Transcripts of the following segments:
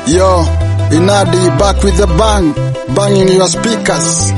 Yo, Inadi back with the bang, banging your speakers.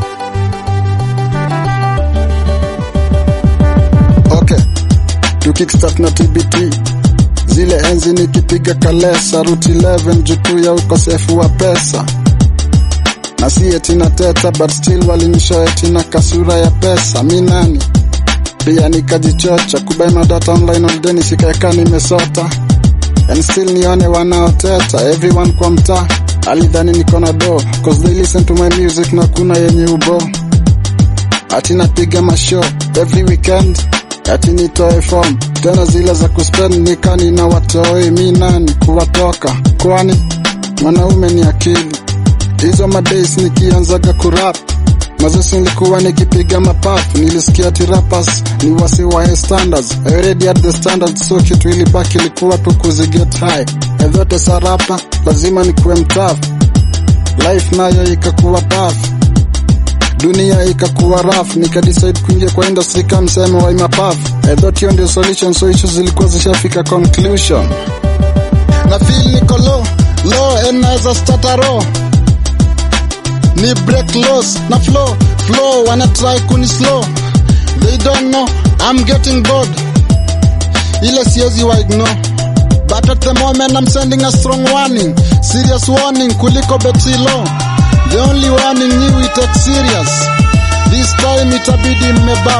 Okay, to kickstart na TBT. Zile enzi nikipiga kalesa route 11 juu ya ukosefu wa pesa. Na si eti na teta but still walinishoa eti na kasura ya pesa. Mi nani? Pia nikajichocha kubai madata online all day nisikaeka nimesota and still nione wanaoteta everyone kwa mtaa alidhani niko na do cause they listen to my music na kuna yenye ubo ati napiga mashow every weekend ati nitoe form tena zile za kuspend nikani na watoi mi nani kuwatoka kwani mwanaume ni akili hizo madays nikianzaga kurap mazesi nilikuwa nikipiga mapafu nilisikia ati rappers ni wasi wa standards I already had the standards so kitu ilibaki ilikuwa tu kuziget high edhote sarapa lazima nikuwe mtafu life nayo ikakuwa tough dunia ikakuwa rough nikadecide kuingia kwa industry kama msemo wa imapafu I thought hiyo ndio solution so issues zilikuwa zishafika conclusion na feel niko low low and naweza start a row ni break loss na flow flow wana try kuni slow they don't know I'm getting bored ile siwezi wa ignore but at the moment I'm sending a strong warning serious warning kuliko beti low the only warning ni we take serious this time itabidi mmebao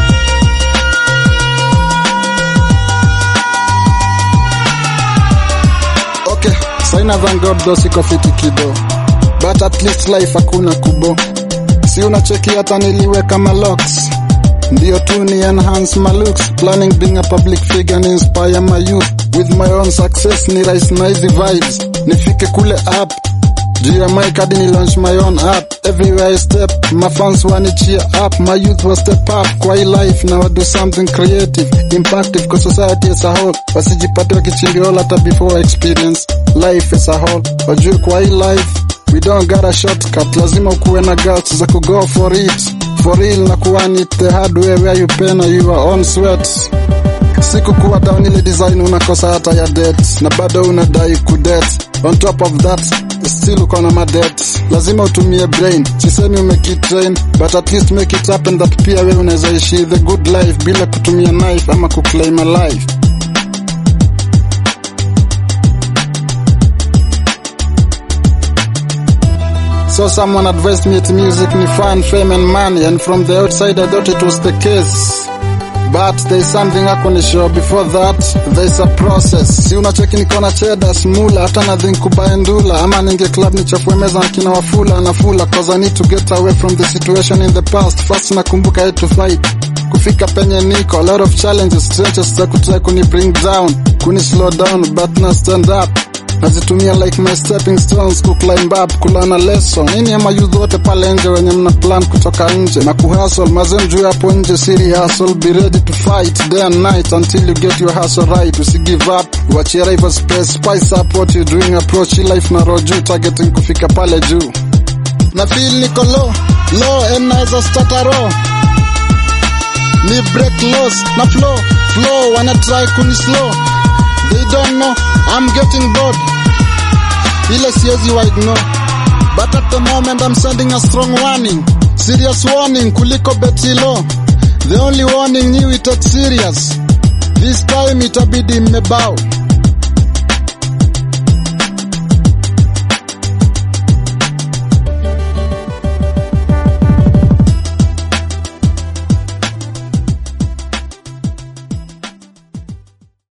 okay saina thank god though siko fiti kido but at least life hakuna kubo si unacheki hata niliweka malocks ndio tu ni enhance my looks planning being a public figure and inspire my youth with my own success ni rise na hizi vibes nifike kule up juu ya mic hadi ni launch my own app everywhere I step my fans wani cheer up my youth will step up kwa hii life na do something creative impactive kwa society as a whole wasijipate wakichingiola hata before experience life as a whole wajue kwa hii life we don't got a shortcut lazima ukuwe na guts za kugo for it for real na kuwani it the hard way where you pay na your own sweat siku kuwa down ile design unakosa hata ya debt na bado unadai kudet on top of that still uko na madet lazima utumie brain sisemi umekitrain but at least make it happen that pia wewe unaweza ishi the good life bila kutumia knife ama kuclaim a life So someone advised me that music ni fun, fame and money and from the outside I thought it was the case. But there's something I can show before that there's a process. Si unacheki niko na cheda smula hata nothing kubaye ndula ama ninge club nichafue meza na kina wafula na fula cause I need to get away from the situation in the past. First nakumbuka I had to fight kufika penye niko a lot of challenges trenches za kutry kuni bring down kuni slow down but na stand up nazitumia like my stepping stones ku climb up kulana lesson nini ama youth wote pale nje wenye mna plan kutoka nje na kuhustle mazem juu hapo nje siri hustle be ready to fight day and night until you get your hustle right usi give up wachia rival space spice up what you doing approach hii life na roho juu targeting kufika pale juu na feel niko low low and naweza start a row ni break loss na flow flow wana try kuni slow they don't know I'm getting bored ile siwezi wa ignore but at the moment I'm sending a strong warning serious warning kuliko beti low the only warning ni we take serious this time itabidi mmebao